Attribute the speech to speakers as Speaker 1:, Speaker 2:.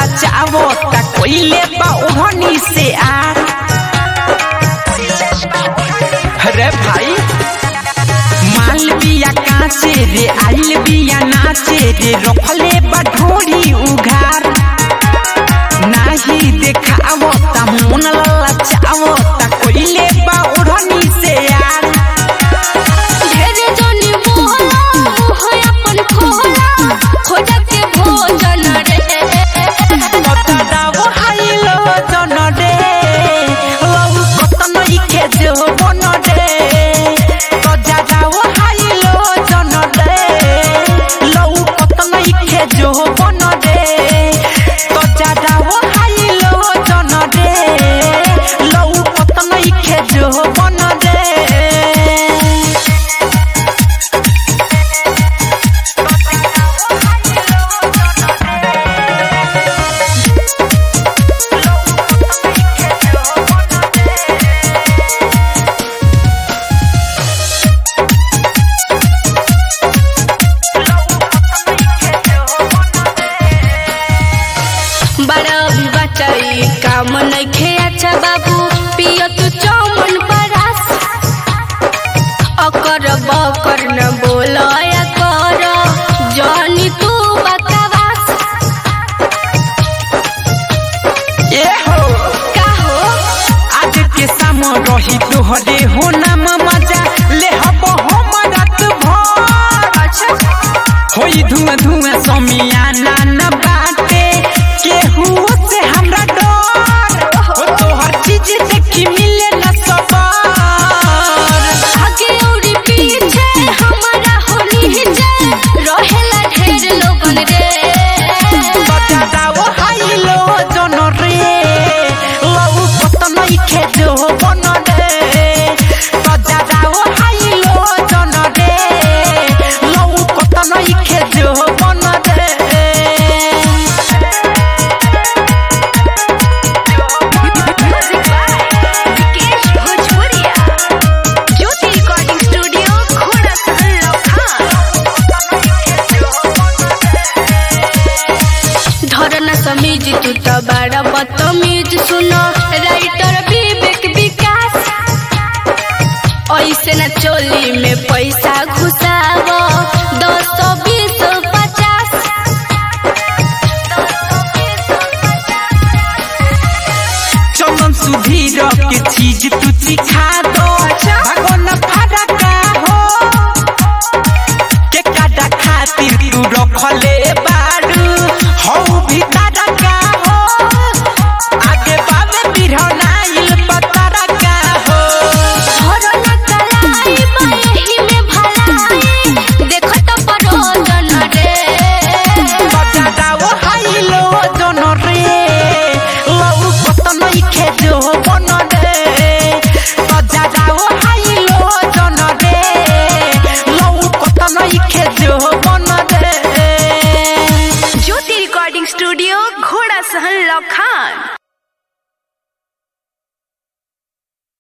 Speaker 1: लचावो ता कोइले बा ओढ़नी से आ अरे भाई माल बिया काचे रे आइल बिया नाचे रे रखले बा ढोरी उघार नाही देखावो ता मन लचावो ता कोइले बा ओढ़नी से यार
Speaker 2: ढेरे जनी मोहला मुह अपन खोला खोजा के भोजन रे
Speaker 1: बताडावो हाइलो जन रे लौ कतन इखे जो बन रे तजाडावो हाइलो जन रे लौ कतन इखे जो बन रे तजाडावो हाइलो जन रे लौ कतन इखे जो बन रे
Speaker 2: बड़ा भी बचाई काम नइखे अच्छा बाबू पियो तू चौमन बरास अकर बकर न बोलया कर जानी तू बकवास
Speaker 1: ए हो
Speaker 2: का हो
Speaker 1: आज के साम रही तोहरे हो नाम मजा ले हब हम रात भर
Speaker 2: अच्छा
Speaker 1: होई धुआं धुआं समियाना न बाटे केहू से हमरा डर हो तोहर चीज देखी मिले न सबर
Speaker 2: आगे औरी पीछे हमारा होली जे रहेला ढेर लोगन रे
Speaker 1: बताओ हाइलो जन रे लौ पतन इखे जो बन रे बताओ हाइलो जन रे लौ पतन इखे जो बन रे
Speaker 2: म्यूजिक बाय विकेश भोजपुरिया ज्योति रिकॉर्डिंग स्टूडियो घोड़ा सहल धरना समीज तू तो बड़ा बदतमीज सुनो राइटर विवेक विकास ऐसे न चोली में पैसा घुसावो दस सौ बीस पचास
Speaker 1: चमन सुधीर के चीज तू सिखा दो भगवान फरका हो के काटा खातिर तू रखले बारू हौ भीतर का हो आगे बाबे बिरहनाइल पतर का हो
Speaker 2: धरना कलाई बयही में भलाई देखो तो परोजन रे
Speaker 1: बताओ हाइलो जन रे लौ पतन इखे जो बन रे बताओ हाइलो जन रे लौ पतन इखे जो बन रे
Speaker 2: ज्योति रिकॉर्डिंग स्टूडियो घोड़ा सहन लखान